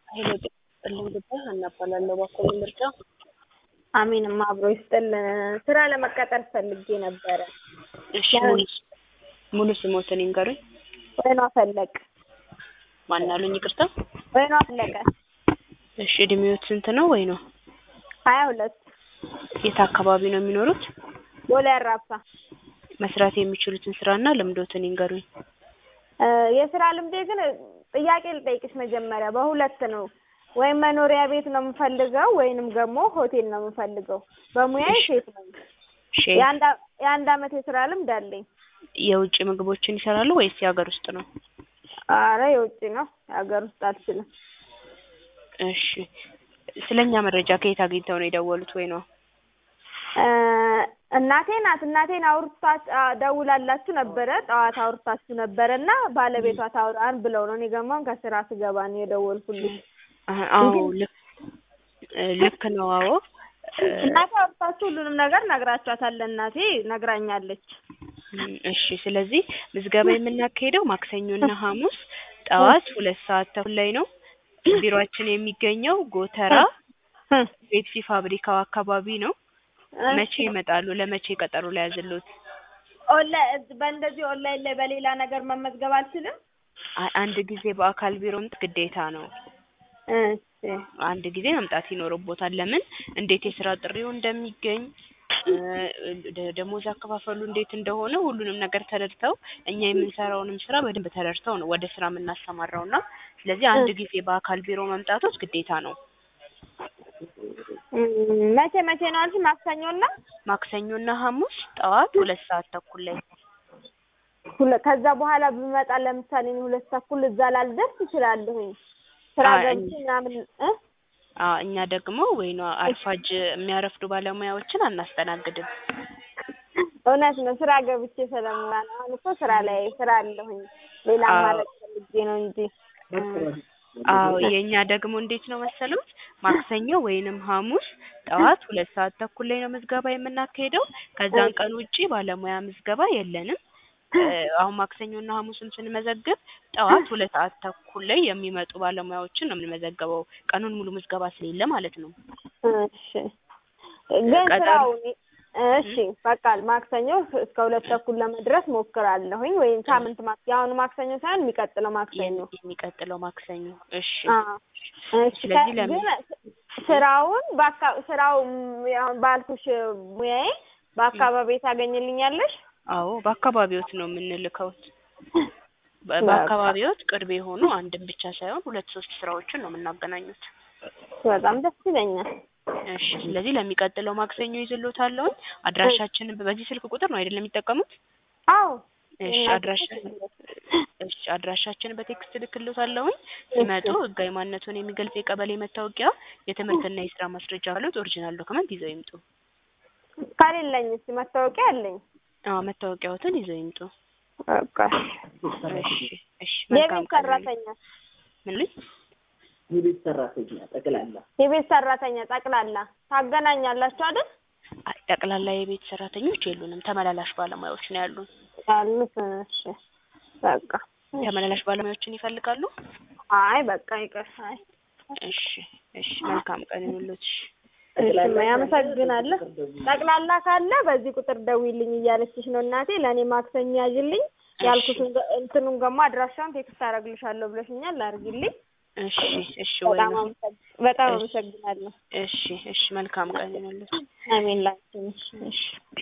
ኃይለ ጥልን ጉዳይ አናባላለሁ ባኮኒ ምርጫ አሜንም አብሮ ይስጥልን። ስራ ለመቀጠር ፈልጌ ነበረ። እሺ ሙሉ ሙሉ ስሞትን ይንገሩኝ። ወይኗ ፈለቅ ማን አሉኝ? ይቅርታ። ወይኗ ፈለቀ እሺ እድሜዎት ስንት ነው? ወይ ነው ሀያ ሁለት የት አካባቢ ነው የሚኖሩት? ቦሌ አራብሳ። መስራት የሚችሉትን ስራና ልምዶትን ይንገሩኝ። እ የስራ ልምዴ ግን ጥያቄ ልጠይቅሽ መጀመሪያ በሁለት ነው። ወይም መኖሪያ ቤት ነው የምፈልገው ወይንም ደግሞ ሆቴል ነው የምፈልገው። በሙያዬ ሼፍ ነኝ። እሺ የአንድ አ- የአንድ አመት የስራ ልምድ አለኝ። የውጭ ምግቦችን ይሰራሉ ወይስ የሀገር ውስጥ ነው? አረ የውጭ ነው፣ የሀገር ውስጥ አልችልም። እሺ ስለኛ መረጃ ከየት አግኝተው ነው የደወሉት? ወይ ነው እ እናቴ ናት። እናቴን አውርታት አ- ደውላላችሁ ነበረ ጠዋት አውርታችሁ ነበረ እና ባለቤቷ ታውራን ብለው ነው። እኔ ገማን ከስራ ስገባ ነው የደወልኩልሽ። አህ፣ አዎ ልክ እ ልክ ነው። አዎ እ እናቴ አውርታችሁ ሁሉንም ነገር ነግራችኋታል። እናቴ ነግራኛለች። እም፣ እሺ ስለዚህ ምዝገባ የምናካሄደው ማክሰኞና ሐሙስ ጠዋት ሁለት ሰዓት ተኩል ላይ ነው። ቢሮአችን የሚገኘው ጎተራ እ ፔፕሲ ፋብሪካው አካባቢ ነው። መቼ ይመጣሉ? ለመቼ ቀጠሮ ላይ ያዝሉት? ኦንላይን በእንደዚህ ኦንላይን ላይ በሌላ ነገር መመዝገብ አልችልም? አ- አንድ ጊዜ በአካል ቢሮ መምጣት ግዴታ ነው። እሺ አንድ ጊዜ መምጣት ይኖርቦታል። ለምን እንዴት የስራ ጥሪው እንደሚገኝ እ ደ- ደሞዝ አከፋፈሉ እንዴት እንደሆነ ሁሉንም ነገር ተረድተው እኛ የምንሰራውንም ስራ በደንብ ተረድተው ነው ወደ ስራ የምናሰማራው እና ስለዚህ አንድ ጊዜ በአካል ቢሮ መምጣቶች ግዴታ ነው። እም፣ መቼ መቼ ነው አልሽ? ማክሰኞና ማክሰኞና ሐሙስ ጠዋት ሁለት ሰዓት ተኩል ላይ ሁለ- ከዛ በኋላ ብመጣ ለምሳሌ እኔ ሁለት ተኩል እዛ ላልደርስ እችላለሁኝ። ስራ አይ፣ ገብቼ ምናምን እ አ እኛ ደግሞ ወይ ነው አርፋጅ የሚያረፍዱ ባለሙያዎችን አናስተናግድም። እውነት ነው። ስራ ገብቼ ስለምራ ነው። አሁን እኮ ስራ ላይ ስራ አለሁኝ። ሌላ አዎ። ማድረግ ፈልጌ ነው እንጂ አዎ የእኛ ደግሞ እንዴት ነው መሰሉት ማክሰኞ ወይንም ሐሙስ ጠዋት ሁለት ሰዓት ተኩል ላይ ነው ምዝገባ የምናካሄደው። ከዛን ቀን ውጪ ባለሙያ ምዝገባ የለንም። እ አሁን ማክሰኞና ሐሙስን ስንመዘግብ ጠዋት ሁለት ሰዓት ተኩል ላይ የሚመጡ ባለሙያዎችን ነው የምንመዘገበው። ቀኑን ሙሉ ምዝገባ ስለሌለ ማለት ነው። እሺ። ግን ቀጠሮ- ስራው እሺ በቃ ማክሰኞ እስከ ሁለት ተኩል ለመድረስ ሞክራለሁኝ። ወይም ሳምንት ማክ የአሁኑ ማክሰኞ ሳይሆን የሚቀጥለው ማክሰኞ የሚቀጥለው ማክሰኞ እሺ። አዎ። እሺ ስለዚህ ከ- ለምን- ግን ስራውን በአካ ስራው ም- አሁን ባልኩሽ ሙያዬ በአካባቢ ታገኝልኛለሽ? አዎ በአካባቢዎት ነው የምንልከውት። በ- በቃ። በአካባቢዎት ቅርብ የሆኑ አንድም ብቻ ሳይሆን ሁለት ሶስት ስራዎችን ነው የምናገናኙት። በጣም ደስ ይለኛል። እሺ ስለዚህ ለሚቀጥለው ማክሰኞ ይዝሎታለሁኝ። አድራሻችንን በዚህ ስልክ ቁጥር ነው አይደለም የሚጠቀሙት? አዎ እሺ እናቴ አድራሻ እሺ አድራሻችንን በቴክስት ልክልዎታለሁኝ። ሲመጡ ህጋዊ ማንነቱን የሚገልጽ የቀበሌ መታወቂያ፣ የትምህርትና የስራ ማስረጃ ካሉት ኦሪጂናል ዶክመንት ይዘው ይምጡ። ከሌለኝ እስኪ መታወቂያ አለኝ። አዎ መታወቂያዎትን ይዘው ይምጡ። በቃ እሺ እሺ መልካም የቤት ቀን ሰራተኛ ምን ልኝ የቤት ሰራተኛ ጠቅላላ የቤት ሰራተኛ ጠቅላላ ታገናኛላችሁ አይደል? አይ፣ ጠቅላላ የቤት ሰራተኞች የሉንም። ተመላላሽ ባለሙያዎች ነው ያሉን። ያሉት እሺ በቃ ተመላላሽ ባለሙያዎችን ይፈልጋሉ? አይ በቃ ይቅር። አይ እሺ እሺ መልካም ቀን ይሁንልዎት። እሺ እሺ ያመሰግናለሁ። ጠቅላላ ካለ በዚህ ቁጥር ደውይልኝ እያለችሽ ነው እናቴ። ለእኔ ማክሰኞ ያዥልኝ ያልኩትን ገ- እንትኑን ደግሞ አድራሻውን ቴክስት አደርግልሻለሁ ብለሽኛል። አድርጊልኝ። እሺ እሺ ወይ በጣም ነው። አመሰግ- በጣም እሺ። አመሰግናለሁ። እሺ እሺ መልካም ቀን ይሁንልዎት። አሜን ላንቺም። እሺ